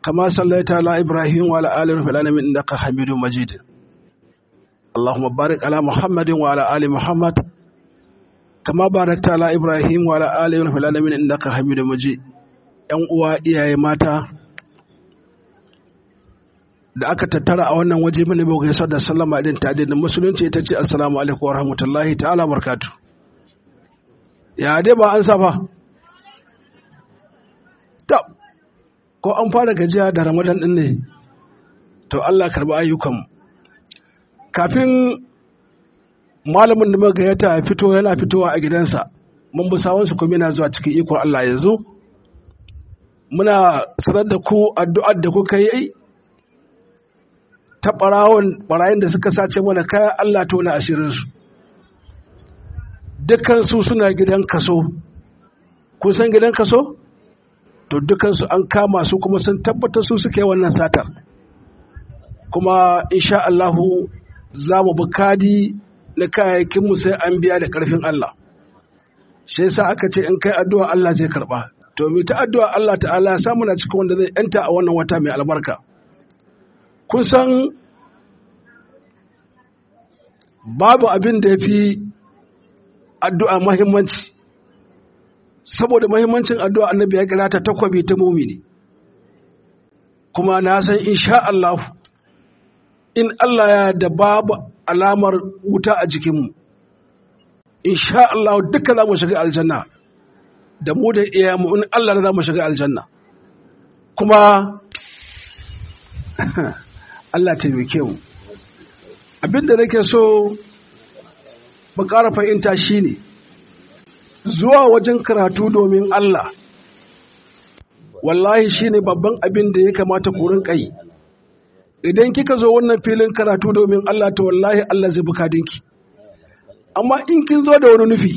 كما صليت على إبراهيم وعلى آل في العالمين إنك حميد مجيد اللهم بارك على محمد وعلى آل محمد كما باركت على إبراهيم وعلى آل في العالمين إنك حميد مجيد ‘yan uwa iyaye mata da aka tattara a wannan waje mini bai gaisa da sallama din ta da musulunci ita ce assalamu alaikum wa rahmatullahi ta'ala barkatu ya dai ba an safa ta ko an fara gajiya da ramadan din ne to Allah karba ayyukan kafin malamin da muka gayyata ya fito yana fitowa a gidansa mun bi sawansu kuma yana zuwa cikin ikon Allah yanzu muna sanar da ku addu'ar da kuka yi ta ɓarawon ɓarayin da suka sace mana kayan Allah ta wani ashirinsu dukansu suna gidan kaso kun san gidan kaso to dukansu an kama su kuma sun tabbatar su suke wannan satar kuma insha Allahu za mu bi kadi na kayayyakinmu sai an biya da ƙarfin Allah shi yasa aka ce in kai addu'a Allah zai karɓa to mu ta addu'a Allah ta'ala ya samu na cikin wanda zai yanta a wannan wata mai albarka kun san babu abin da ya fi addu'a mahimmanci saboda mahimmancin addu'a annabi ya kira ta takwabi ta mumini kuma na san insha Allah in Allah ya da babu alamar wuta a jikinmu insha Allah duka za mu shiga aljanna da mu da iyayenmu in Allah za mu shiga aljanna kuma Allah taimake mu abinda nake so mu ƙara fahimta shine zuwa wajen karatu domin Allah wallahi shine babban abin da ya kamata ku rinka yi idan kika zo wannan filin karatu domin Allah to wallahi Allah zai bukadinki amma in kin zo da wani nufi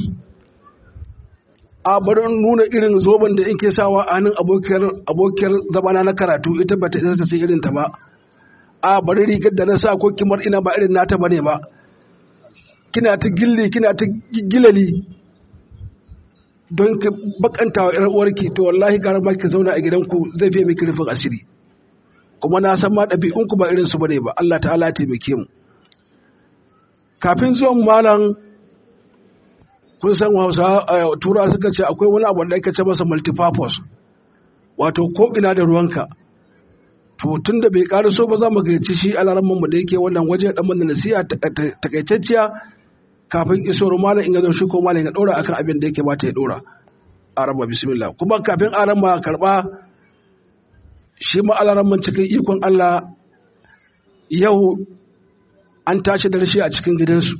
a bari nuna irin zoben da in ke sawa a hannun abokiyar zamana na karatu ita ba ta isa ta sai irin ta ba a bari rigar da na sa ko kimar ina ba irin nata bane ba kina ta gilli kina ta gilali don ka bakanta wa ƴar uwarki to wallahi gara ma ki zauna a gidanku zai fiye miki rufin asiri kuma na san ma ɗabi'un ku ba irin su bane ba Allah ta'ala ya taimake mu kafin zuwan malam kun san Hausa tura suka ce akwai wani abu da ake ce masa multipurpose wato ko ina da ruwanka to tun da bai ƙara so ba za mu gayyaci shi alaramman mu da yake wannan waje dan mana nasiha takaitacciya kafin iso malam in ga shi ko malam ya dora akan abin da yake bata ya dora araba bismillah kuma kafin arama karba shi ma alaramman cikin ikon Allah yau an tashi da rashi a cikin gidansu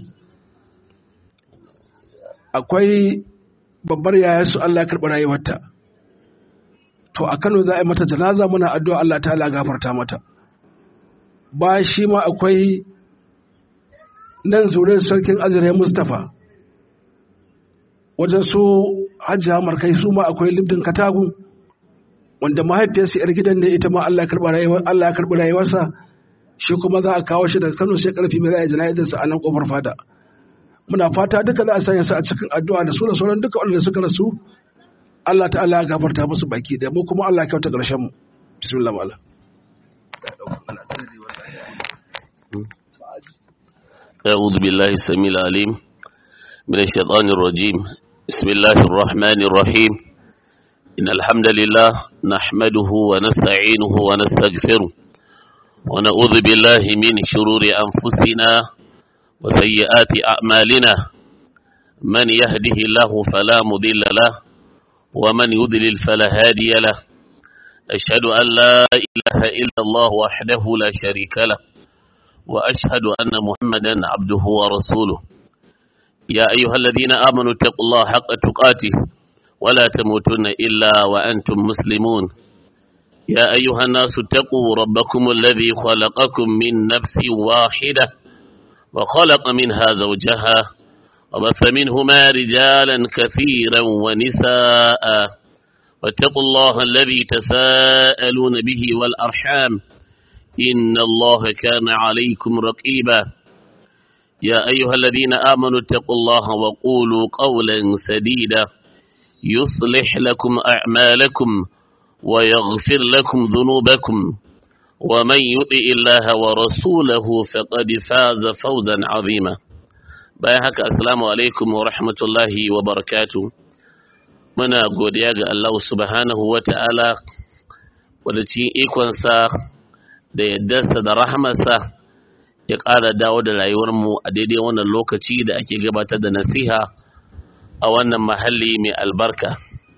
akwai babbar yayarsu Allah ya karɓi rayuwarta to a Kano za a yi mata janaza muna addu'a Allah ta ala gafarta mata ba shi ma akwai nan zurin sarkin azure Mustapha wajen su hajjiya markai su ma akwai libdin katagun wanda mahaifiyarsa yar gidan ne ita ma Allah ya karɓi rayuwarsa shi kuma za a kawo shi daga Kano sai karfi mai za a yi jana'izarsa a nan kofar fada muna fata duka za a sanya su a cikin addu'a da su da sauran duka wanda suka rasu Allah ta'ala ya gafarta musu baki da mu kuma Allah ya kyauta ƙarshen mu bismillah mala أعوذ بالله السميع العليم من الشيطان الرجيم بسم الله الرحمن الرحيم إن الحمد لله نحمده ونستعينه ونستغفره ونعوذ بالله من شرور أنفسنا وسيئات أعمالنا من يهده الله فلا مضل له ومن يضلل فلا هادي له أشهد أن لا إله إلا الله وحده لا شريك له وأشهد أن محمدا عبده ورسوله يا أيها الذين آمنوا اتقوا الله حق تقاته ولا تموتن إلا وأنتم مسلمون يا أيها الناس اتقوا ربكم الذي خلقكم من نفس واحدة وخلق منها زوجها وبث منهما رجالا كثيرا ونساء واتقوا الله الذي تساءلون به والأرحام إن الله كان عليكم رقيبا يا أيها الذين آمنوا اتقوا الله وقولوا قولا سديدا يصلح لكم أعمالكم ويغفر لكم ذنوبكم ومن يطع الله ورسوله فقد فاز فوزا عظيما بايحك السلام عليكم ورحمة الله وبركاته muna godiya ga Allah subhanahu wa ta'ala wadda cikin ikonsa da yaddarsa da rahamarsa ya ƙara dawo da rayuwarmu a daidai wannan lokaci da ake gabatar da nasiha a wannan mahalli mai albarka.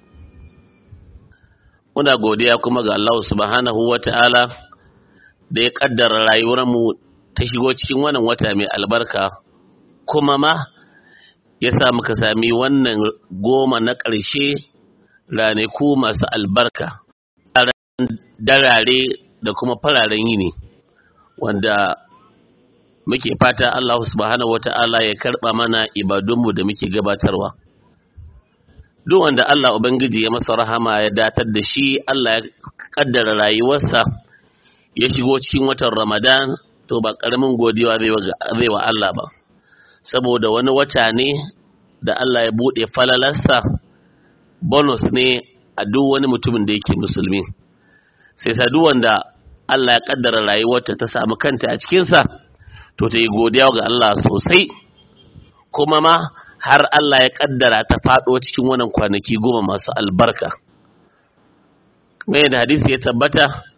Muna godiya kuma ga Allah subhanahu wa ta'ala da ya ƙaddara rayuwarmu ta shigo cikin wannan wata mai albarka kuma ma ya sa muka sami wannan goma na ƙarshe ranaku masu albarka darare da kuma fararen yini wanda muke fata Allah subhanahu wata'ala ya karɓa mana ibadunmu da muke gabatarwa duk wanda Allah Ubangiji ya masa rahama ya datar da shi Allah ya kaddara rayuwarsa ya shigo cikin watan Ramadan to ba ƙaramin godiya zai wa Allah ba saboda wani wata ne da Allah ya buɗe falalarsa bonus ne a duk wani mutumin da yake musulmi sai sa duk wanda Allah ya kaddara rayuwarta ta samu kanta a cikinsa to ta yi godiya ga Allah sosai kuma ma har Allah ya kaddara ta faɗo cikin wannan kwanaki goma masu albarka mai da hadisi ya tabbata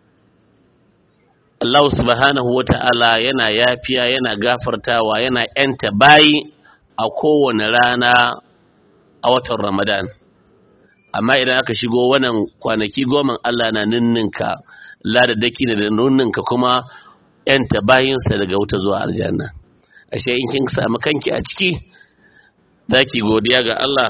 Allah subhanahu wa ta'ala yana yafiya yana gafartawa yana ‘yanta bayi a kowane rana a watan Ramadan. Amma idan aka shigo wannan kwanaki goma Allah na ninninka ladadaki ne da ninninka kuma ‘yanta bayinsa daga wuta zuwa aljanna. Ashe in kin samu kanki a ciki, za ki godiya ga Allah.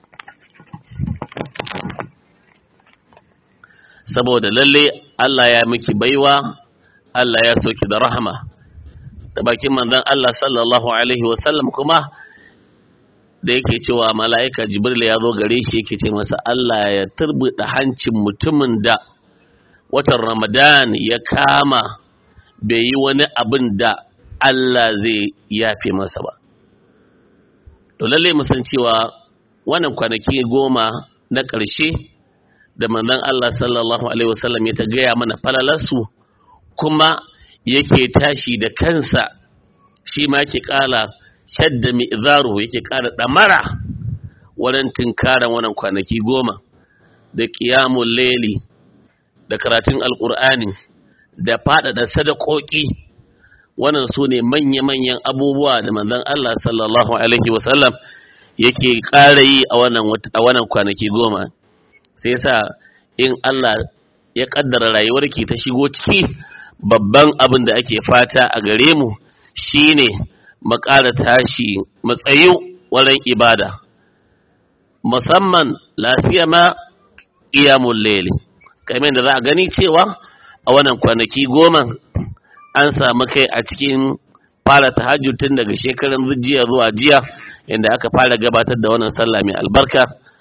Saboda lalle Allah ya miki baiwa Allah ya soki da rahama da bakin manzon Allah sallallahu alaihi wasallam kuma da yake cewa mala'ika Jibril ya zo gare shi yake ce masa Allah ya turbuda hancin mutumin da watan Ramadan ya kama bai yi wani abin da Allah zai yafe masa ba to lalle mu san cewa wannan kwanaki goma na ƙarshe da manzon Allah sallallahu alaihi wasallam ya ta gaya mana falalarsu kuma yake tashi da kansa shi ma yake ƙara shadda mi'zaru yake ƙara ɗamara wurin tunkaran wannan kwanaki goma da ƙiyamun leli da karatun alƙur'ani da faɗaɗa sadakoki wannan su ne manya-manyan abubuwa da manzon Allah sallallahu alaihi wasallam yake ƙara yi a wannan kwanaki goma sai sa in Allah ya ƙaddara rayuwarki ta shigo ciki babban abin da ake fata a gare mu shine ƙara tashi matsayi wurin ibada musamman lafiya ma iyamun lele kamar da za a gani cewa a wannan kwanaki goma an samu kai a cikin fara tahajjud tun daga shekarun jiya zuwa jiya inda aka fara gabatar da wannan sallah mai albarka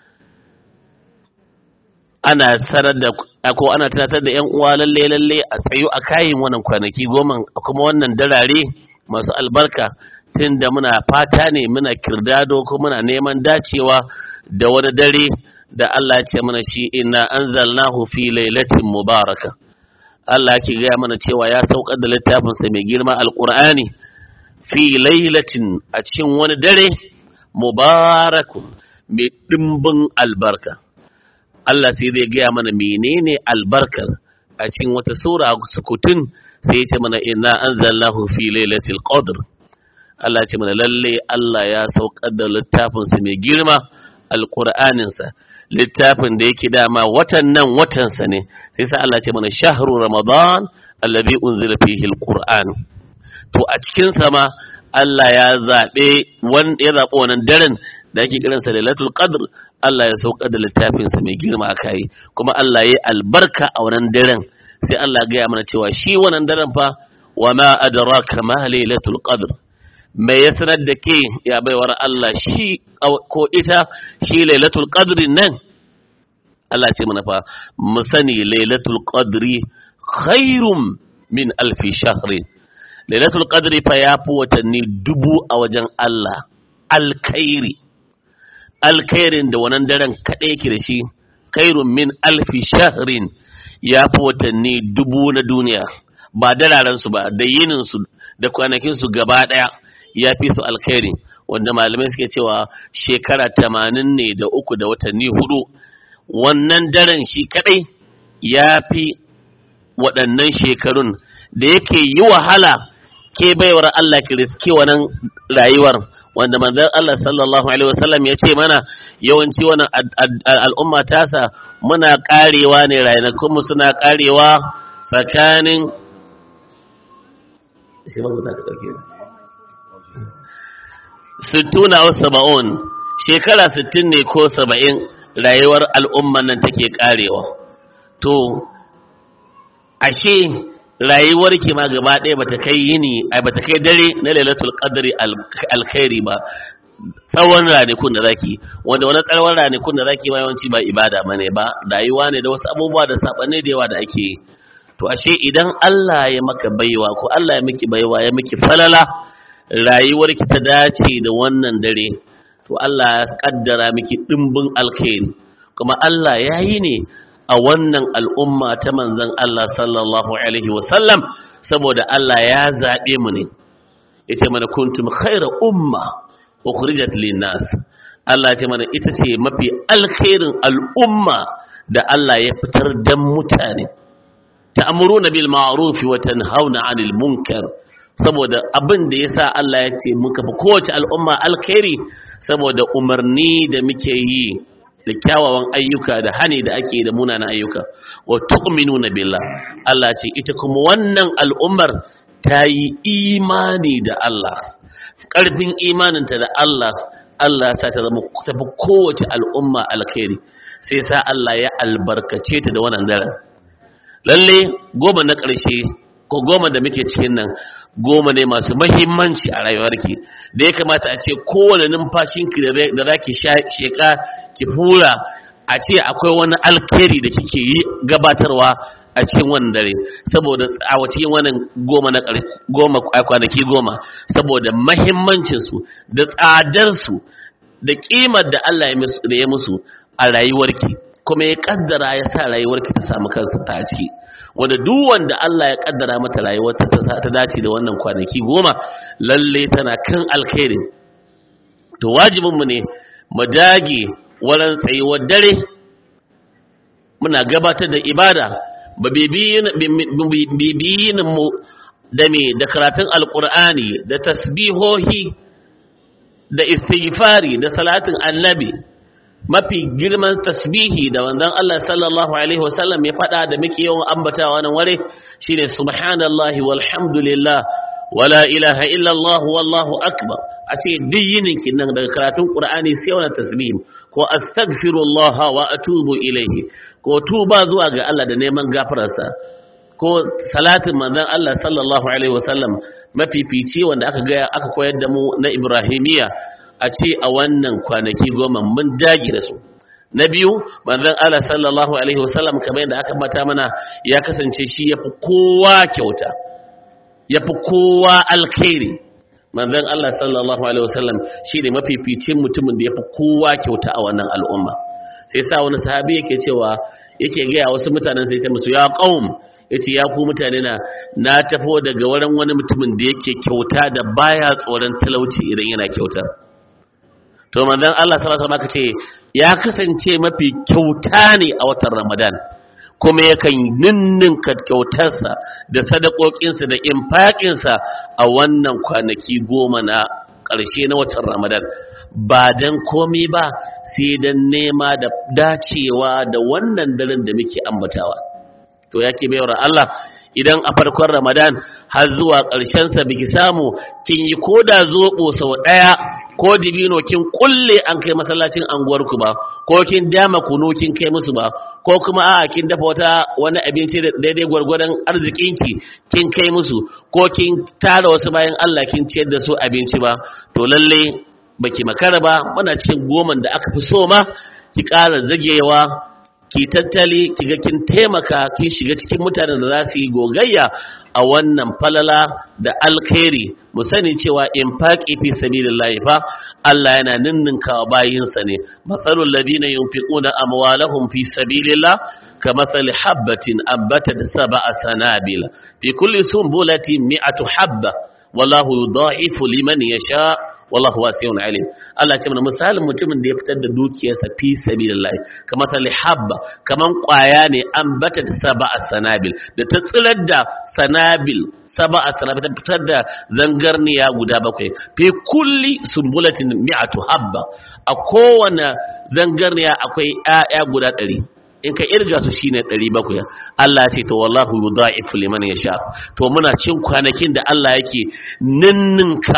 ana sanar da ko ana tunatar da yan uwa lalle lalle a tsayo a kayin wannan kwanaki goma kuma wannan darare masu albarka tun da muna fata ne muna kirdado ko muna neman dacewa da wani dare da Allah ce mana shi inna anzalnahu fi lailatin mubaraka Allah ke gaya mana cewa ya saukar da littafinsa mai girma alqur'ani fi lailatin a cikin wani dare mubarakun mai dimbin albarka Allah sai zai gaya mana menene albarkar a cikin wata sura sukutun sai ya ce mana inna anzalnahu fi lailatul qadr Allah ya ce mana lalle Allah ya saukar da littafin sa mai girma alqur'anin sa littafin da yake dama watan nan watan sa ne sai sa Allah ya ce mana shahru ramadan alladhi unzila fihi alqur'an to a cikin sa ma Allah ya zabe wanda ya zabi wannan daren da ake kiransa lailatul qadr Allah ya saukar da littafinsa mai girma a kai kuma Allah ya yi albarka a wannan daren sai Allah ya gaya mana cewa shi wannan daren fa wa ma adraka ma lailatul qadr mai ya sanar da ke ya baiwar Allah shi ko ita shi lailatul qadri nan Allah ce mana fa mu sani lailatul qadri khairum min alfi shahrin lailatul qadri fa ya fi watanni dubu a wajen Allah alkhairi alkhairin da wannan daren kaɗai yake da shi khairun min alfi shahrin ya fi watanni dubu na duniya ba dalaransu ba da yininsu da kwanakinsu gaba ɗaya ya fi su alkhairi wanda malamai suke cewa shekara tamanin ne da uku da watanni hudu wannan daren shi kadai ya fi waɗannan shekarun da yake yi wahala ke baiwar Allah ki riske wannan rayuwar wanda manzon Allah sallallahu alaihi wasallam ya ce mana yawanci wannan al'umma tasa muna karewa ne rayukanmu suna karewa tsakanin sittuna wa saba'un shekara sittin ne ko saba'in rayuwar al'umman nan take karewa to ashe rayuwar ki ma gaba ɗaya bata kai yini ai bata kai dare na lailatul qadri alkhairi ba tsawon ranakun da zaki wanda wani tsawon ranakun da zaki ba yawanci ba ibada bane ba rayuwa ne da wasu abubuwa da sabanne da yawa da ake yi to ashe idan Allah ya maka baiwa ko Allah ya miki baiwa ya miki falala rayuwar ki ta dace da wannan dare to Allah ya kaddara miki dimbin alkhairi kuma Allah ya yi ne a wannan al'umma ta manzon Allah sallallahu alaihi wasallam saboda Allah ya zaɓe mu ne yace mana kuntum khaira umma ukhrijat linnas Allah ce mana ita ce mafi alkhairin al'umma da Allah ya fitar dan mutane ta'muruna bil ma'ruf wa tanhauna 'anil munkar saboda abin da yasa Allah ya ce muka fi kowace al'umma alkhairi saboda umarni da muke yi da kyawawan ayyuka da hani da ake da munanan ayyuka wa tu'minuna billah Allah ce ita kuma wannan al'ummar ta yi imani da Allah ƙarfin imaninta da Allah Allah sa ta zama tafi kowace al'umma alkhairi sai sa Allah ya albarkace ta da wannan daren lalle goma na ƙarshe ko goma da muke cikin nan goma ne masu mahimmanci a rayuwarki da ya kamata a ce kowane numfashinki da za ki sheƙa ki hura a ce akwai wani alkhairi da kike yi gabatarwa a cikin wannan dare saboda a cikin wannan goma na goma kwanaki goma saboda mahimmancin su da tsadar su da kimar da Allah ya ya musu a rayuwarki kuma ya kaddara ya sa rayuwarki ta samu kansa ta ciki wanda duk wanda Allah ya kaddara mata rayuwar ta ta dace da wannan kwanaki goma lalle tana kan alkhairi to wajibin mu ne mu dage wurin tsayuwar dare muna gabatar da ibada ba bibiyin mu da me da karatun alkur'ani da tasbihohi da istighfari da salatin annabi mafi girman tasbihi da wanzan Allah sallallahu alaihi wasallam ya faɗa da muke yawan ambatawa nan ware shine subhanallahi walhamdulillah wala ilaha illallah wallahu akbar a ce duk yinin nan daga karatun qur'ani sai wannan tasbihi ko astaghfirullah wa atubu ilayhi ko tuba zuwa ga Allah da neman gafararsa ko salatin manzon Allah sallallahu alaihi wasallam mafifici wanda aka ga aka koyar da mu na Ibrahimiya a ce a wannan kwanaki goma mun dage da su na biyu manzon Allah sallallahu alaihi wasallam kamar yadda aka mata mana ya kasance shi yafi kowa kyauta yafi kowa alkhairi manzon Allah sallallahu alaihi wasallam shine mafificin mutumin da yafi kowa kyauta a wannan al'umma sai sa wani sahabi yake cewa yake gaya wasu mutanen sai ya musu ya qaum yace ya ku mutane na na tafo daga wurin wani mutumin da yake kyauta da baya tsoron talauci idan yana kyauta to manzon Allah sallallahu alaihi wasallam ce ya kasance mafi kyauta ne a watan Ramadan kuma yakan ninninka kyautarsa da sadakokinsa da infaƙinsa a wannan kwanaki goma na ƙarshe na watan Ramadan ba dan komai ba sai dan nema da dacewa da wannan daren da muke ambatawa to yake bayar Allah idan a farkon Ramadan har zuwa ƙarshen sa biki samu kin yi koda zobo sau ɗaya ko dibino kin kulle an kai masallacin anguwarku ba ko kin dama kunu kin kai musu ba ko kuma a'a kin dafa wata wani abinci da daidai gwargwadon arzikinki kin kai musu ko kin tara wasu bayan Allah kin ciyar da su abinci ba to lalle baki makara ba muna cikin goman da aka fi so ma ki ƙara zagewa ki tattali ki ga kin taimaka kin shiga cikin mutanen da za su yi gogayya a wannan falala da alkhairi mu sani cewa infaqi fi sabilillah fa Allah yana ninninkawa bayinsa ne matsalul ladina yunfiquna amwalahum fi sabilillah kamathali habatin ambatat sab'a sanabil fi kulli sunbulatin mi'atu habba wallahu yudha'ifu liman yasha wallahu wasi'un alim Allah ce mana misalin mutumin da ya fitar da dukiyarsa fi sabilillah kamar ta habba kaman kwaya ne an bata ta sab'a sanabil da ta tsirar da sanabil sab'a sanabil ta fitar da zangarniya guda bakwai fi kulli sumbulatin mi'atu habba a kowane zangarniya akwai ƴaƴa guda ɗari in ka irga su shine 700 Allah ce to wallahu yudha'ifu liman yasha to muna cin kwanakin da Allah yake ninninka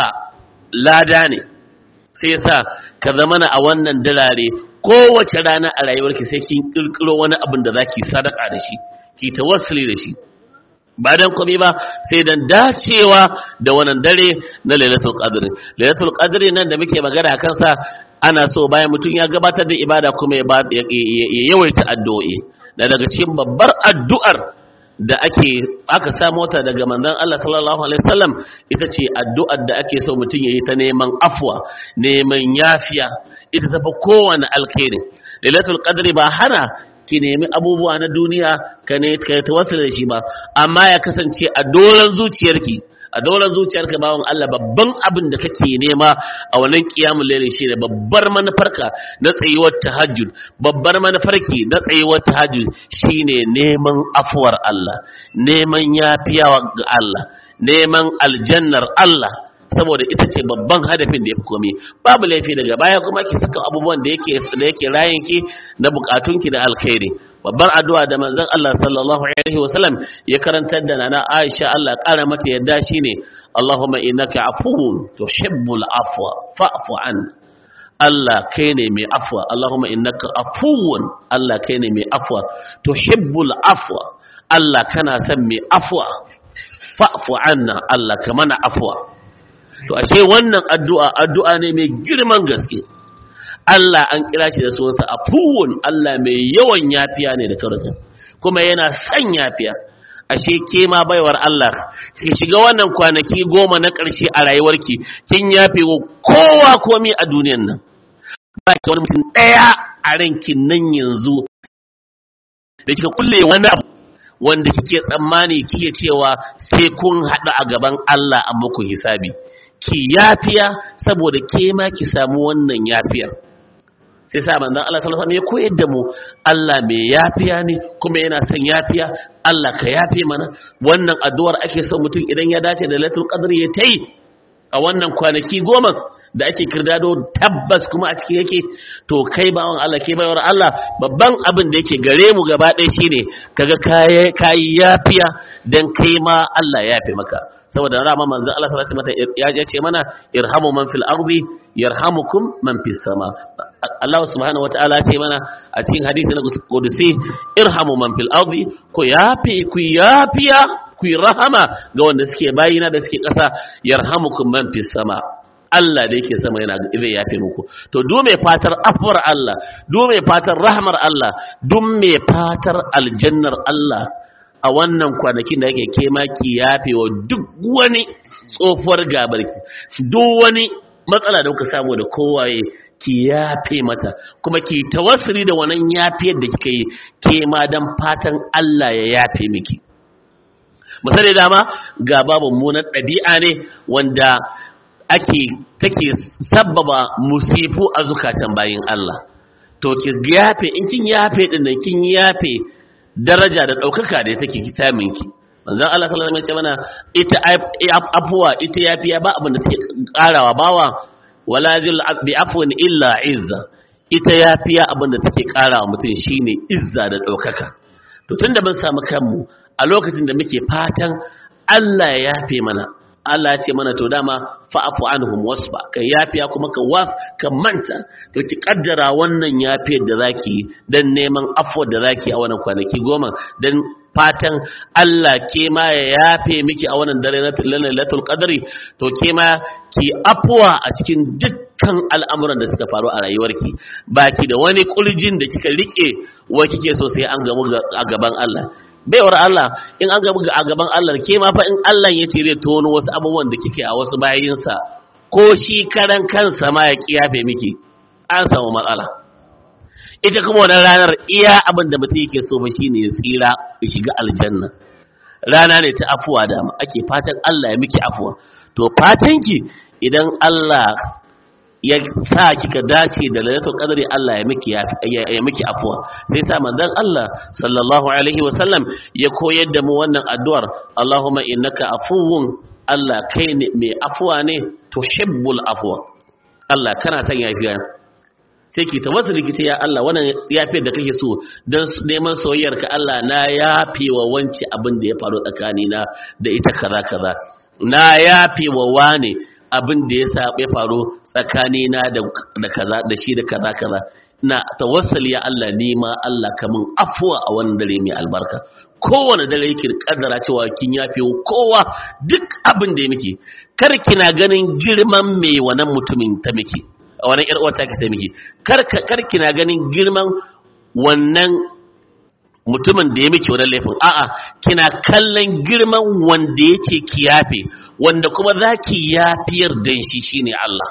lada ne sai yasa ka zamana a wannan dalare kowace rana a rayuwarki sai kin kirkiro wani abin da zaki sadaka da shi ki tawassuli da shi ba dan komai ba sai dan dacewa da wannan dare na lailatul qadr lailatul qadr nan da muke magana kansa ana so bayan mutum ya gabatar da ibada kuma ya yawaita addu'o'i da daga cikin babbar addu'ar da ake aka samu ta daga manzon Allah sallallahu alaihi wasallam ita ce addu'ar da ake so mutum yayi ta neman afwa neman yafiya ita tafi kowane alkhairi lailatul qadri ba hana ki nemi abubuwa na duniya ka ne ka tawassula da shi ba amma ya kasance a dolan zuciyarki a daular zuciyarka bawan Allah babban abin da kake nema a wannan kiyamul layli shine babbar manufarka na tsayuwar tahajjud babbar manufarki na tsayuwar tahajjud shine neman afuwar Allah neman yafiyawa ga Allah neman aljannar Allah saboda ita ce babban hadafin da ya fi komi babu laifi daga baya kuma ki saka abubuwan da yake da yake rayanki na bukatunki da alkhairi babbar addu'a da manzon Allah sallallahu alaihi wasallam ya karantar da nana Aisha Allah kara mata yadda shine Allahumma innaka afuwun tuhibbul afwa fa'fu an Allah kai ne mai afwa Allahumma innaka afuwun Allah kai ne mai afwa tuhibbul afwa Allah kana son mai afwa fa'fu anna Allah ka mana afwa to ashe wannan addu'a addu'a ne mai girman gaske Allah an kira shi da sunansa afuwun Allah mai yawan yafiya ne da karatu kuma yana son yafiya ashe ke ma baiwar Allah ki shiga wannan kwanaki goma na ƙarshe a rayuwarki kin yafe wa kowa komai a duniyan nan ba ki wani mutum ɗaya a ranki nan yanzu da kika kulle wani abu wanda kike tsammani kike cewa sai kun haɗu a gaban Allah a muku hisabi ki yafiya saboda ke ma ki samu wannan yafiyar sai sa manzon Allah sallallahu alaihi wasallam ya koyar da mu Allah mai yafiya ne kuma yana son yafiya Allah ka yafe mana wannan addu'ar ake so mutum idan ya dace da Lailatul Qadr ya tayi a wannan kwanaki goma da ake kirdado tabbas kuma a ciki yake to kai bawan Allah ke bayar Allah babban abin da yake gare mu gaba ɗaya shine kaga kai kai yafiya dan kai ma Allah ya yafe maka saboda rama manzon Allah sallallahu alaihi wasallam ya ce mana irhamu man fil ardi yarhamukum man fis sama Allah subhanahu wataala ce mana a cikin hadisi na kudusi irhamu man fil ardi ku yafi ku yafiya ku rahama ga wanda suke bayina da suke ƙasa yarhamukum man fis sama Allah da yake sama yana zai yafe muku to duk mai fatar afwar Allah duk mai fatar rahmar Allah duk mai fatar aljannar Allah a wannan kwanakin da yake kema ki yafe wa duk wani tsofuwar gabarki duk wani matsala da kuka samu da kowaye ki yafe mata kuma ki tawassuli da wannan yafiyar da kika yi ke ma dan fatan Allah ya yafe miki misali dama ga babu munan ɗabi'a ne wanda ake take sabbaba musifu a zukatan bayin Allah to ki yafe in kin yafe din nan kin yafe daraja da ɗaukaka da take samun ki manzon Allah sallallahu alaihi wasallam mana ita afuwa ita yafiya ba abin da take karawa bawa wala zil bi afwin illa izza ita yafiya abin da take karawa mutum shine izza da ɗaukaka to tunda mun samu kanmu a lokacin da muke fatan Allah ya yafe mana Allah ya ce mana to dama fa'afu anhum wasba ka yafiya kuma ka was ka manta to ki kaddara wannan yafiyar da zaki dan neman afwa da zaki a wannan kwanaki goma dan fatan Allah ke ma ya yafe miki a wannan dare na lailatul qadri to ke ma ki afwa a cikin dukkan al'amuran da suka faru a rayuwarki baki da wani kurjin da kika rike wa kike so sai an gamu a gaban Allah baiwar Allah in an gaba a gaban Allah ke ma fa in Allah ya ce zai tono wasu abubuwan da kike a wasu bayinsa ko shi karan kansa ma ya kiyafe miki an samu matsala ita kuma wannan ranar iya abin da mutum yake so ba shine ya tsira ya shiga aljanna rana ne ta afuwa da ake fatan Allah ya miki afuwa to fatanki idan Allah ya sa kika dace da lailatul qadri Allah ya miki ya miki afuwa sai sa manzon Allah sallallahu alaihi wasallam ya koyar da mu wannan addu'ar Allahumma innaka afuwun Allah kai ne mai afuwa ne tuhibbul afwa Allah kana son yafiya sai ki tawassuli ki ce ya Allah wannan yafiyar da kake so dan neman soyayyar ka Allah na yafe wa wance abin da ya faru tsakanina da ita kaza kaza na yafe wa wane abin da ya sa ya faru tsakanina da kaza da shi da kaza kaza na tawassali ya Allah ni ma Allah kamun afuwa a wannan dare mai albarka kowane dare yake kaddara cewa kin yafe kowa duk abin da ya miki kar kina ganin girman me wannan mutumin ta miki a wannan yar uwa ta ta miki kar kar kina ganin girman wannan mutumin da ya miki wannan laifin a'a kina kallon girman wanda yake kiyafe wanda kuma zaki yafiyar dan shi shine Allah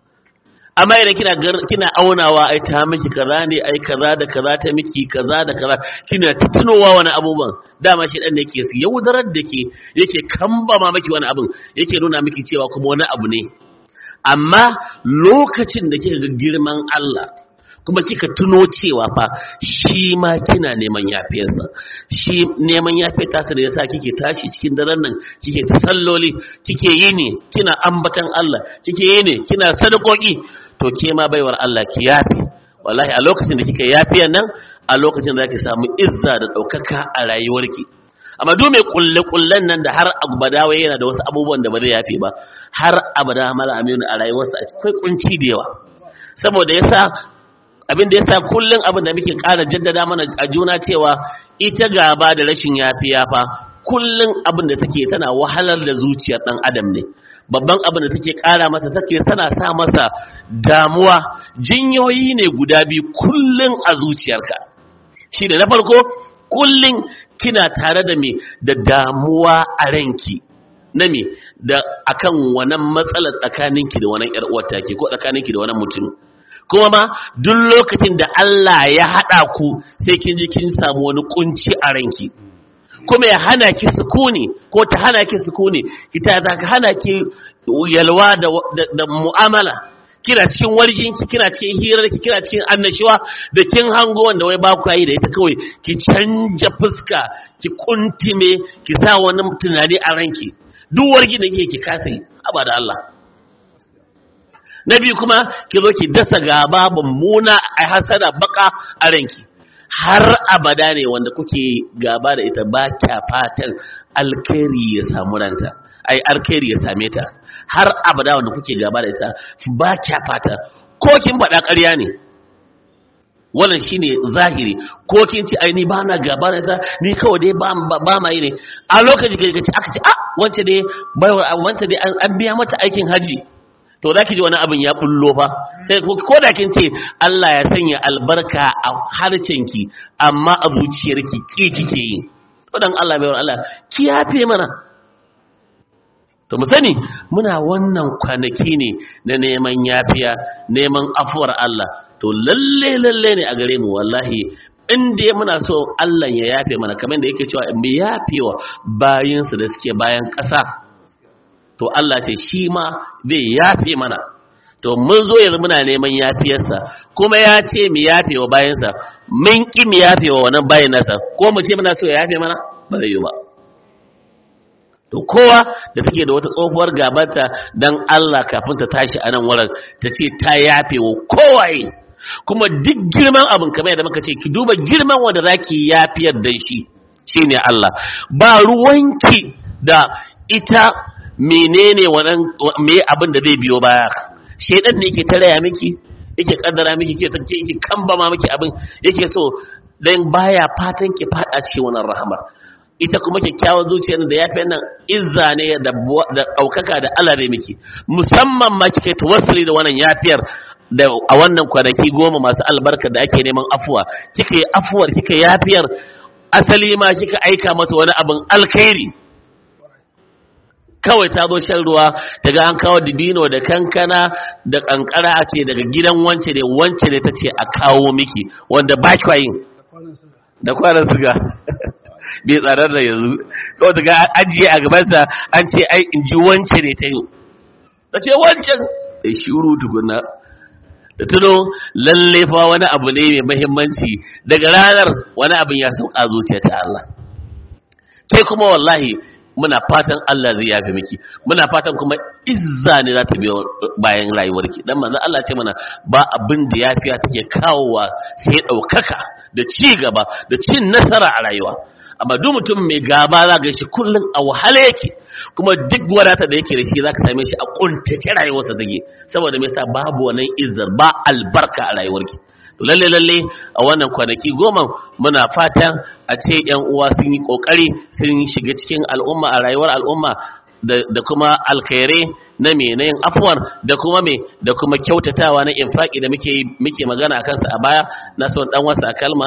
amma idan kina kina aunawa ai ta miki kaza ne ai kaza da kaza ta miki kaza da kaza kina tunowa wani abubuwan dama shi dan da yake yaudarar da ke yake kambama miki wani abun yake nuna miki cewa kuma wani abu ne amma lokacin da kika ga girman Allah kuma kika tuno cewa fa shi ma kina neman yafiyarsa shi neman yafiyar tasa da yasa kike tashi cikin daren nan kike ta salloli kike yi ne kina ambatan Allah kike yi ne kina sadakoki to ke ma baiwar Allah ki yafi wallahi a lokacin da kika yafiyar nan a lokacin da zaki samu izza da daukaka a rayuwarki amma duk mai kulle kullen nan da har abada wai yana da wasu abubuwan da ba zai yafe ba har abada mala aminu a rayuwarsa akwai kunci da yawa saboda yasa abin da yasa kullun abin da muke ƙara jaddada mana a juna cewa ita gaba da rashin yafiya fa kullun abin da take tana wahalar da zuciyar dan adam ne babban abin da take ƙara masa take tana sa masa damuwa jinyoyi ne guda biyu kullun a zuciyarka shi da na farko kullun kina tare da me da damuwa a ranki na me da akan wannan matsalar tsakaninki da wannan ƴar uwar take ko tsakaninki da wannan mutum kuma ma duk lokacin da Allah ya haɗa ku sai kin ji kin samu wani kunci a ranki kuma ya hana ki sukuni ko ta hana ki sukuni ki ta ta hana ki yalwa da, da, mu'amala kina cikin warginki kina cikin hirarki kina cikin annashuwa da kin hango wanda wai ba ku yi da ita kawai ki canja fuska ki kuntime ki sa wani tunani a ranki duk wargi da kike ki kasa yi aba da Allah na biyu kuma ki zo ki dasa gaba mummuna a hasada baka a ranki har abada ne wanda kuke gaba da ita ba kya fatan alkhairi ya samu ranta ai alkhairi ya same ta har abada wanda kuke gaba da ita ba kya fata ko kin faɗa ƙarya ne wannan shine zahiri ko kin ci ai ni ba na gaba da ita ni kawai dai ba ba ma yi ne a lokacin da kace aka ce ah wance dai baiwar wance dai an biya mata aikin haji to za ki ji wani abin ya bullo fa sai ko da kin ce Allah ya sanya albarka a harcenki amma a zuciyarki ki kike yi to dan Allah bai Allah ki yafe mana to mu sani muna wannan kwanaki ne na neman yafiya neman afuwar Allah to lalle lalle ne a gare mu wallahi in dai muna so Allah ya yafe mana kamar da yake cewa mu yafewa bayinsu da suke bayan ƙasa to Allah ce shi ma zai yafe mana to mun zo yanzu muna neman yafiyarsa kuma ya ce mu yafe wa bayansa mun ki mu yafe wa wannan bayan nasa ko mu ce muna so ya yafe mana ba zai yi ba to kowa da take da wata tsohuwar gabata dan Allah kafin ta tashi a nan wurin ta ce ta yafe wa kowaye kuma duk girman abin kamar yadda muka ce ki duba girman wanda zaki yafiyar dan shi shine Allah ba ruwanki da ita menene wannan me abin da zai biyo baya shedan ne yake taraya miki yake kaddara miki yake take yake kambama miki abin yake so dan baya fatan ki fada cikin wannan rahmar ita kuma kyakkyawan zuciyar da yafi nan izza ne da da daukaka da Allah zai miki musamman ma kike tawassuli da wannan yafiyar da a wannan kwanaki goma masu albarka da ake neman afuwa kika yi afuwar kika yafiyar asali ma kika aika mata wani abin alkhairi kawai ta zo shan ruwa daga an kawo dibino da kankana da kankara a ce daga gidan wance ne wance ne ta ce a kawo miki wanda ba kwa yin da kwanan suga bai tsarar da yanzu kawai daga ajiye a gabansa an ce ai in ji wance ne ta yi ta ce wancan da shuru tukuna da tuno lalle fa wani abu ne mai mahimmanci daga ranar wani abin ya sauka zuciya ta Allah ke kuma wallahi muna fatan Allah zai yafe miki muna fatan kuma izza ne za ta biyo bayan rayuwarki dan manzo Allah ce mana ba abin da yafiya take kawowa sai daukaka da ci gaba da cin nasara a rayuwa amma duk mutum mai gaba za ga shi kullun a wahala yake kuma duk wadata da yake da shi zaka same shi a kuntace rayuwarsa take saboda me yasa babu wannan izzar ba albarka a rayuwarki to lalle lalle a wannan kwanaki goma muna fatan a ce yan uwa sun yi kokari sun shiga cikin al'umma a rayuwar al'umma da kuma alkhairai na me na yin afuwar da kuma me da kuma kyautatawa na infaki da muke muke magana akan sa a baya na son dan wasa kalma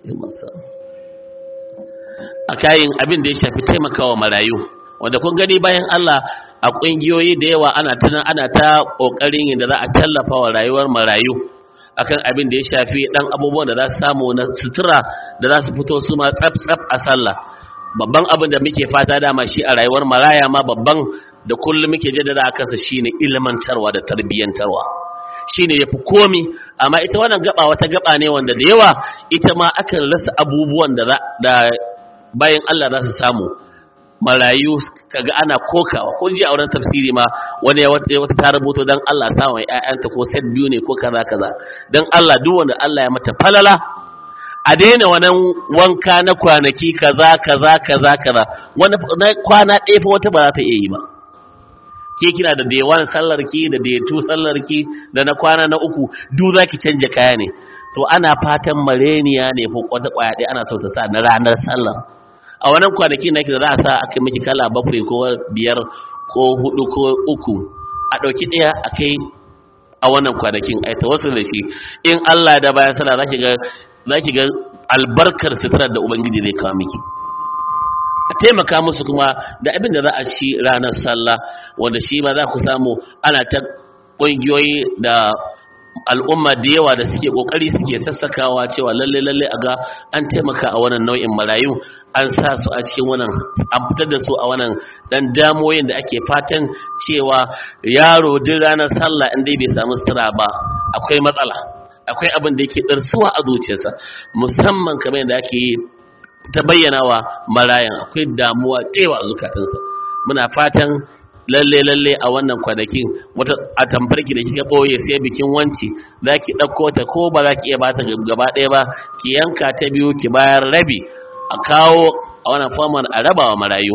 a kayan abin da ya shafi taimakawa marayu wanda kun gani bayan Allah a kungiyoyi da yawa ana tunan ana ta kokarin yadda za a tallafa wa rayuwar marayu akan abin da ya shafi dan abubuwan da za su samu na sutura da za su fito su ma tsaf tsaf a sallah babban abin da muke fata dama shi a rayuwar maraya ma babban da kullum muke jaddada a kansa shine ilmantarwa da tarbiyyantarwa shine yafi komi amma ita wannan gaba wata gaba ne wanda da yawa ita ma akan rasa abubuwan da da bayan Allah za su samu marayu kaga ana kokawa kun ji a wurin tafsiri ma wani ya wata ta rubuto dan Allah sa wa ƴaƴanta ko set biyu ne ko kaza kaza dan Allah duk wanda Allah ya mata falala a daina wannan wanka na kwanaki kaza kaza kaza kaza wani kwana ɗaya fa wata ba za ta iya yi ba ke kina da day one sallar ki da day two sallar ki da na kwana na uku duk za ki canja kaya ne to ana fatan mareniya ne ko kwata kwaya ɗaya ana so ta sa na ranar sallar a wannan kwanaki na da za a sa aka miki kala bakwai ko biyar ko hudu ko uku a ɗauki ɗaya a kai a wannan kwanakin a wasu da shi in Allah da bayan sallah za ki ga albarkar suturar da ubangiji zai kawo miki a taimaka musu kuma da abin da za a ci ranar sallah wanda shi ma za ku samu ana ta ƙungiyoyi da al'umma da yawa da suke kokari suke sassakawa cewa lalle lalle a ga an taimaka a wannan nau'in marayu an sa su a cikin wannan an fitar da su a wannan dan damoyin da ake fatan cewa yaro duk ranar sallah in dai bai samu sutura ba akwai matsala akwai abin da yake darsuwa a zuciyarsa musamman kamar yadda ake yi ta bayyana wa marayan akwai damuwa tewa a zukatansa muna fatan lalle lalle a wannan kwanakin wata a tamfarki da kika boye sai bikin wanci zaki dauko ta ko ba zaki iya bata gaba ɗaya ba ki yanka ta biyu ki bayar rabi a kawo a wannan forman a raba wa marayu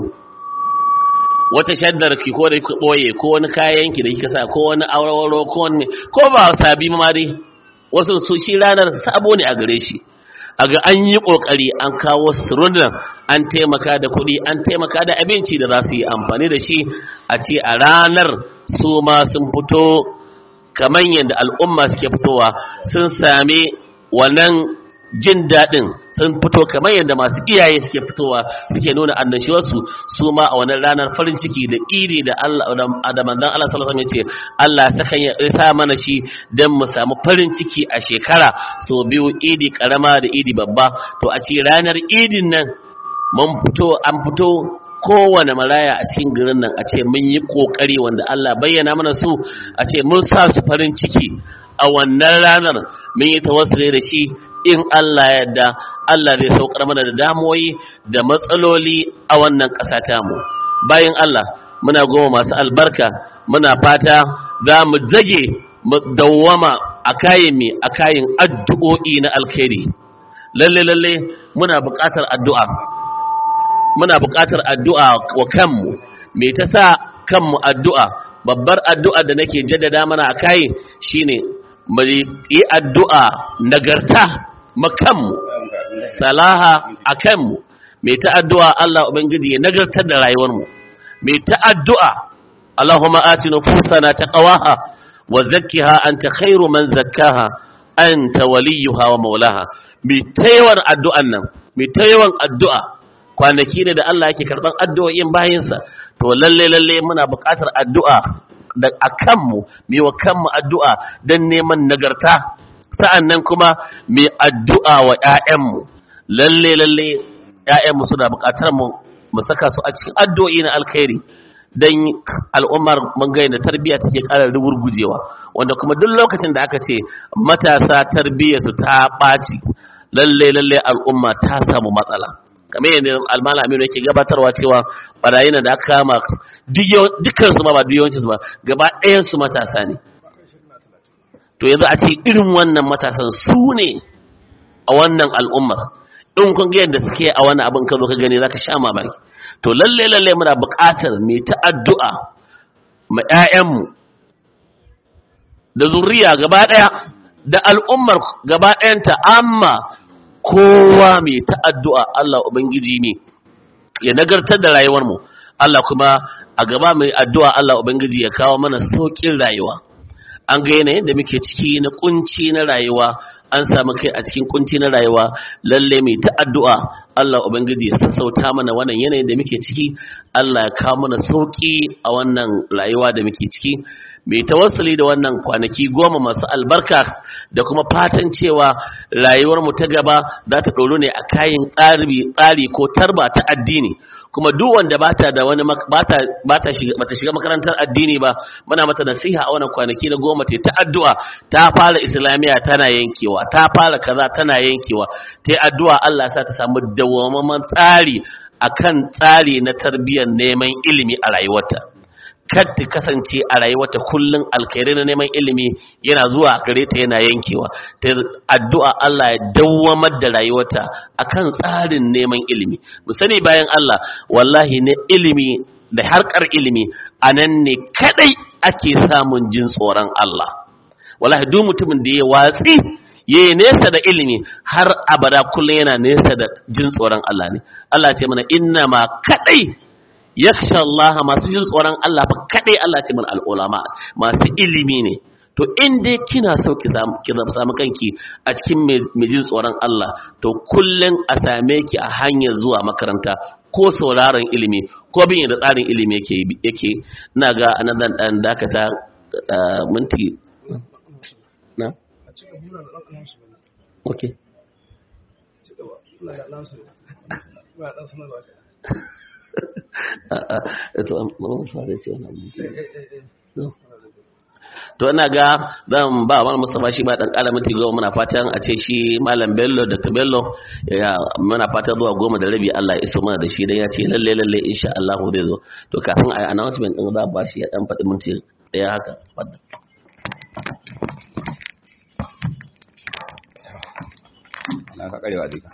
wata shaddar ki ko da kika boye ko wani kayan ki da kika sa ko wani aurewaro ko wani ko ba sabi ma dai wasu su shi ranar sabo ne a gare shi a ga an yi ƙoƙari an kawo surunan an taimaka da kuɗi an taimaka da abinci da za su yi amfani da shi a ce a ranar su ma sun fito kamar yadda al'umma suke fitowa sun sami wannan jin daɗin sun fito kamar yadda masu iyaye suke fitowa suke nuna annashuwarsu su ma a wannan ranar farin ciki da iri da Allah da manzon Allah sallallahu alaihi wasallam ya ce Allah saka ya sa mana shi dan mu samu farin ciki a shekara so biyu idi karama da idi babba to a ce ranar idin nan mun fito an fito kowane maraya a cikin garin nan a ce mun yi kokari wanda Allah bayyana mana su a ce mun sa su farin ciki a wannan ranar mun yi tawassuli da shi in Allah ya yarda Allah zai saukar mana da damuwoyi da matsaloli a wannan ƙasa tamu bayan Allah muna goma masu albarka muna fata za mu zage mu dawwama a kayan mi a kayan addu'o'i na alkhairi lalle lalle muna buƙatar addu'a muna buƙatar addu'a wa kanmu me ta sa kanmu addu'a babbar addu'a da nake jaddada mana a kai shine mu yi addu'a nagarta makanmu salaha a kanmu mai ta addu'a Allah Ubangiji ya nagartar da rayuwarmu mai ta addu'a Allahumma ati nufusana taqwaha wa zakkiha anta khairu man zakkaha anta waliyuha wa maulaha mai taiwar addu'an nan mai ta yawan addu'a kwanaki ne da Allah yake karɓar addu'o'in bayansa to lalle lalle muna buƙatar addu'a da a kanmu mai wa kanmu addu'a don neman nagarta sa'an nan kuma mai addu'a wa ‘ya'yanmu lalle lalle ‘ya'yanmu suna buƙatar mu mu saka su a cikin addu'o'i na alkhairi don al'ummar mangai da tarbiyya take ƙara rugurgujewa wanda kuma duk lokacin da aka ce matasa tarbiyyarsu ta ɓaci lalle lalle al'umma ta samu matsala kamar yadda almala aminu yake gabatarwa cewa barayi na da aka kama dukkan su ma ba duk yawancin su ba gaba ɗayan su matasa ne to yanzu a ce irin wannan matasan su ne a wannan al'ummar in kun ga yadda suke a wani abin ka zo ka gani zaka sha mamaki to lalle lalle muna buƙatar mai ta addu'a ma ƴaƴanmu da zuriya gaba ɗaya da al'ummar gaba ɗayanta amma kowa mai ta addu'a Allah ubangiji ne ya nagartar da rayuwar mu Allah kuma a gaba mai addu'a Allah ubangiji ya kawo mana sauƙin rayuwa an ga yanayin da muke ciki na kunci na rayuwa an samu kai a cikin kunci na rayuwa lalle mai ta addu'a Allah ubangiji ya sassauta mana wannan yanayin da muke ciki Allah ya kawo mana sauki a wannan rayuwa da muke ciki mai tawassuli da wannan kwanaki goma masu albarka da kuma fatan cewa rayuwar mu ta gaba za ta ɗoro ne a kayan tsari ko tarba ta addini kuma duk wanda bata da wani bata bata shiga bata shiga makarantar addini ba muna mata nasiha a wannan kwanaki na goma ta addu'a ta fara islamiya tana yankewa ta fara kaza tana yankewa ta addu'a Allah sa ta samu dawwammamen tsari akan tsari na tarbiyyar neman ilimi a rayuwarta kar ta kasance a rayuwarta kullun alkhairai na neman ilimi yana zuwa gare ta yana yankewa ta addu'a Allah ya dawwamar da rayuwarta akan tsarin neman ilimi mu sani bayan Allah wallahi ne ilimi da harkar ilimi anan ne kadai ake samun jin tsoron Allah wallahi duk mutumin da ya watsi ya nesa da ilimi har abada kullum yana nesa da jin tsoron Allah ne Allah ce mana inna ma kadai yakhsha Allah masu jin tsoron Allah fa kadai Allah ce mana al'ulama masu ilimi ne to in dai kina so ki samu kanki a cikin mai jin tsoron Allah to kullum a same ki a hanyar zuwa makaranta ko sauraron ilimi ko bin da tsarin ilimi yake yake ina ga anan dan dan dakata minti na okay to ina ga zan ba wa Mustafa shi ba dan kala minti goma muna fatan a ce shi malam Bello da Bello ya muna fatan zuwa goma da rabi Allah ya iso mana da shi dan ya ce lalle lalle insha Allah zai zo to kafin ai announcement din za ba shi ya dan faɗi minti daya haka na ka karewa duka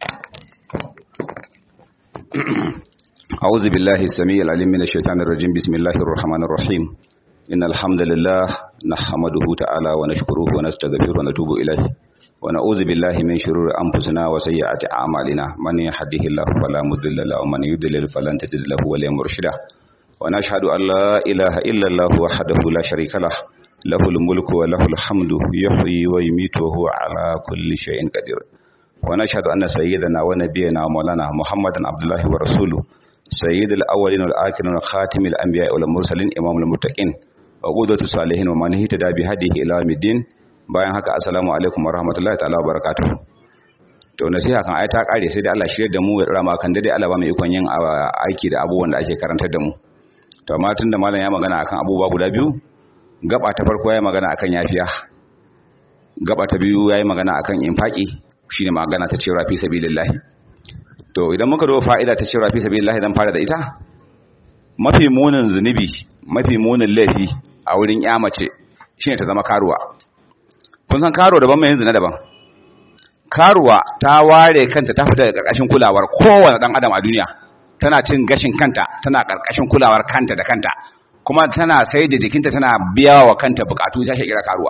أعوذ بالله السميع العليم من الشيطان الرجيم بسم الله الرحمن الرحيم إن الحمد لله نحمده تعالى ونشكره ونستغفره ونتوب إليه ونعوذ بالله من شرور أنفسنا وسيئات أعمالنا من يهده الله فلا مضل له ومن يضلل فلن تجد له وليا مرشدا ونشهد أن لا إله إلا الله وحده لا شريك له له الملك وله الحمد يحيي ويميت وهو على كل شيء قدير ونشهد أن سيدنا ونبينا مولانا محمد عبد الله ورسوله سيد الأولين والآخرين وخاتم الأنبياء والمرسلين إمام المتقين وقودة الصالحين ومن اهتدى بهديه إلى يوم الدين bayan haka assalamu alaikum wa rahmatullahi ta'ala wa barakatuh to nasiha kan ai ta kare sai dai Allah shirye da mu ya rama kan dai Allah ba mu ikon yin aiki da abubuwan da ake karantar da mu to amma tunda malam ya magana akan abubuwa guda biyu gaba ta farko ya magana akan yafiya gaba ta biyu ya yi magana akan infaki shine magana ta cewa fi sabilillah to idan muka zo fa'ida ta cewa fi sabilillah dan fara da ita mafi munin zunubi mafi munin laifi a wurin ya mace shine ta zama karuwa kun san karuwa daban mai zina daban karuwa ta ware kanta ta fita daga karkashin kulawar kowane dan adam a duniya tana cin gashin kanta tana karkashin kulawar kanta da kanta kuma tana sai da jikinta tana biya wa kanta bukatu ta kira karuwa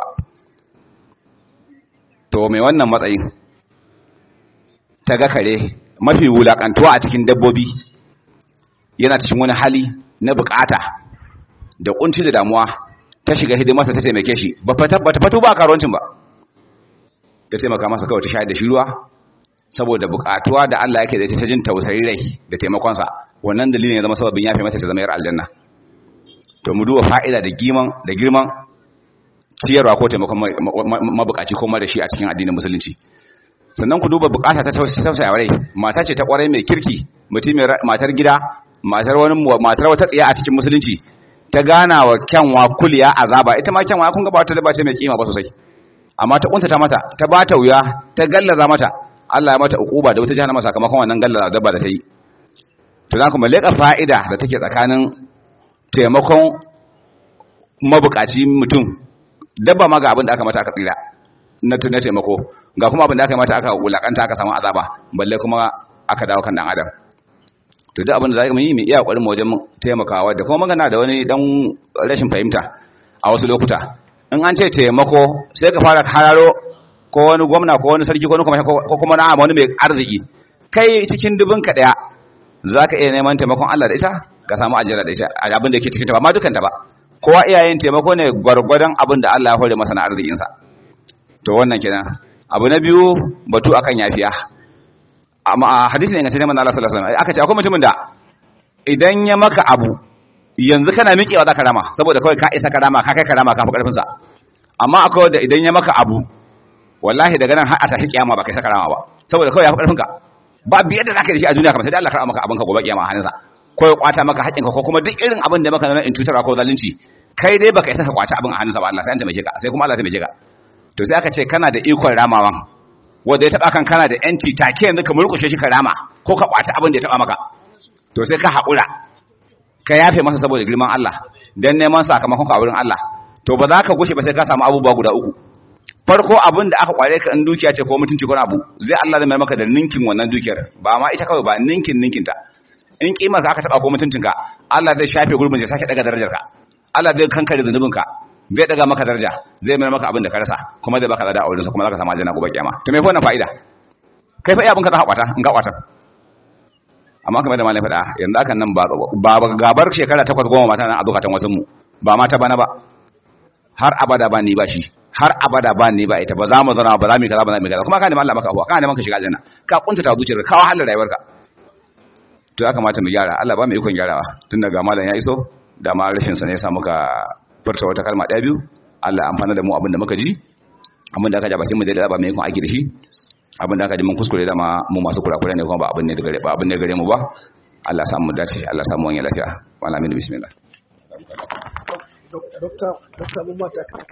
to mai wannan matsayin ta ga kare mafi wulakantuwa a cikin dabbobi yana cikin wani hali na bukata da kunci da damuwa ta shiga hidimarsa ta taimake shi ba ta fato ba karuwancin ba ta taimaka masa kawai ta shayar da shi ruwa saboda bukatuwa da Allah yake da ita ta jin tausayi rai da taimakonsa wannan dalilin ya zama sababin yafe mata ta zama yar aljanna to mu duba fa'ida da girman da girman ciyarwa ko taimakon mabukaci ko mara shi a cikin addinin musulunci sannan ku duba bukata ta tausaya rai mata ce ta kwarai mai kirki mutum matar gida matar wani matar wata tsiya a cikin musulunci ta gana wa kyanwa kuliya azaba ita ma kyanwa kun ga ba ta da bace mai kima ba sosai amma ta kuntata mata ta bata wuya ta gallaza mata Allah ya mata ukuba da wata jahannama sakamakon wannan gallaza dabba da ta yi to za ku leka fa'ida da take tsakanin taimakon mabukaci mutum dabba ma ga abin da aka mata aka tsira na na taimako ga kuma abin da aka mata aka wulakanta aka samu azaba balle kuma aka dawo kan dan adam to duk abin da za mu yi mu iya kokarin mu wajen taimakawa da kuma magana da wani dan rashin fahimta a wasu lokuta in an ce taimako sai ka fara hararo ko wani gwamna ko wani sarki ko kuma na wani mai arziki kai cikin dubin ka daya zaka iya neman taimakon Allah da ita ka samu ajira da ita abin da yake cikin ta ba ma dukan ta ba kowa iyayen taimako ne gwargwadon abin da Allah ya hore masa na arzikin sa to wannan kenan abu na biyu batu akan yafiya amma a hadisi ne ingantacce manzo Allah sallallahu alaihi wasallam aka ce akwai mutumin da idan ya maka abu yanzu kana miƙewa zaka rama saboda kawai ka isa karama ka kai karama ka fi karfin sa amma akwai wanda idan ya maka abu wallahi daga nan har a tashi kiyama ba kai saka rama ba saboda kawai ya fi karfin ka ba biyar da zaka yi shi a duniya kamar sai dai Allah karama maka abin ka gobe kiyama a hannunsa ko ya kwata maka haƙƙinka ko kuma duk irin abin da maka na in tutarwa ko zalunci kai dai baka isa ka kwata abin a hannunsa ba Allah sai an taimake ka sai kuma Allah ya taimake ka to sai aka ce kana da ikon ramawan wanda ya taba kan kana da yanci take yanzu ka murkushe shi ka rama ko ka kwata abin da ya taba maka to sai ka haƙura ka yafe masa saboda girman Allah dan neman sakamakon ka a wurin Allah to ba za ka gushe ba sai ka samu abubuwa guda uku farko abin da aka kware ka in dukiya ce ko mutunci ko abu zai Allah zai mai maka da ninkin wannan dukiyar ba ma ita kawai ba ninkin ninkin ta in kimar ka aka taba ko mutuncin ka Allah zai shafe gurbin ya sake daga darajar ka Allah zai kankare zanubin ka zai daga maka daraja zai mai maka abin da ka rasa kuma zai baka lada a wurinsa kuma zaka samu aljanna gobe kiyama to me fa wannan fa'ida kai fa iya abin ka za ka kwata in ka kwata amma kamar da malai faɗa yanzu akan nan ba gabar shekara takwas goma mata nan a zukatan wasu mu ba mata bana ba har abada ba ni ba shi har abada ba ni ba ita ba za mu zana ba za mu kaza ba za mu kaza kuma ka neman Allah maka abuwa ka neman ka shiga aljanna ka kunta ta zuciyar ka wahalar rayuwarka to ya kamata mu gyara Allah ba mu ikon gyarawa tun daga malam ya iso da ma rashin sa ne ya sa muka furta wata kalma ɗaya biyu Allah amfana da mu abin da muka ji abin da aka ja bakin mu da ba mu ikon aiki da shi abin da aka ji mun kuskure da ma mu masu kurakure ne kuma ba abin ne da gare ba abin ne gare mu ba Allah samu dace Allah samu wani lafiya wala min bismillah dokta dokta mun mata